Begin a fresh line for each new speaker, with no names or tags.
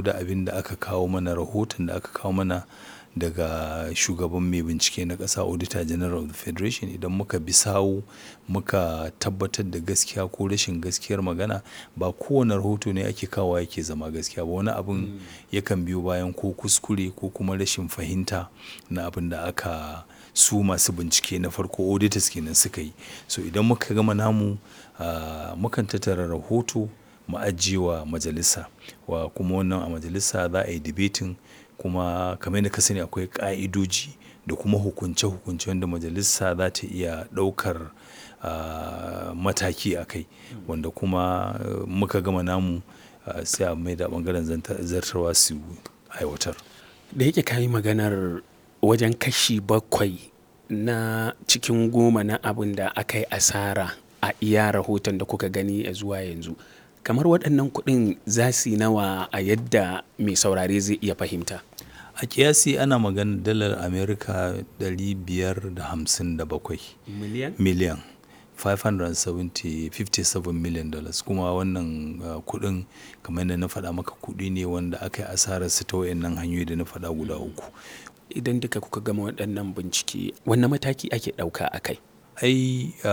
da abin da aka kawo mana rahoton da aka kawo mana daga shugaban mai bincike na ƙasa auditor general of the federation idan muka bi sawu muka tabbatar da gaskiya ko rashin gaskiyar magana ba kowane rahoto ne ake kawo yake zama gaskiya ba wani abin yakan biyo bayan ko kuskure ko kuma rashin fahimta na abin da aka su masu bincike na farko auditors kenan suka yi so idan muka gama namu uh, mukan tattara rahoto mu ajiye wa majalisa wa kuma wannan a majalisa za a yi debating kuma kamar yadda ka sani akwai ƙa'idoji da kuma hukunce-hukunce wanda majalisa za ta iya ɗaukar uh, mataki a kai wanda kuma uh, muka gama namu uh, sai a mai da ɓangaren zartarwa su aiwatar
da yake kayi maganar wajen kashi bakwai na cikin goma na abin da aka yi asara a iya rahoton da kuka gani a zuwa yanzu kamar waɗannan kuɗin za su yi nawa a yadda mai saurare zai iya fahimta
a kiyasi ana magana dalar amerika 557
miliyan
miliyan 557 million dollars kuma wannan uh, kudin kamar yadda na faɗa maka kudi ne wanda aka yi asarar su ta wayannan hanyoyi da na faɗa guda uku
idan duka kuka gama waɗannan bincike wanne mataki ake ɗauka a kai
ai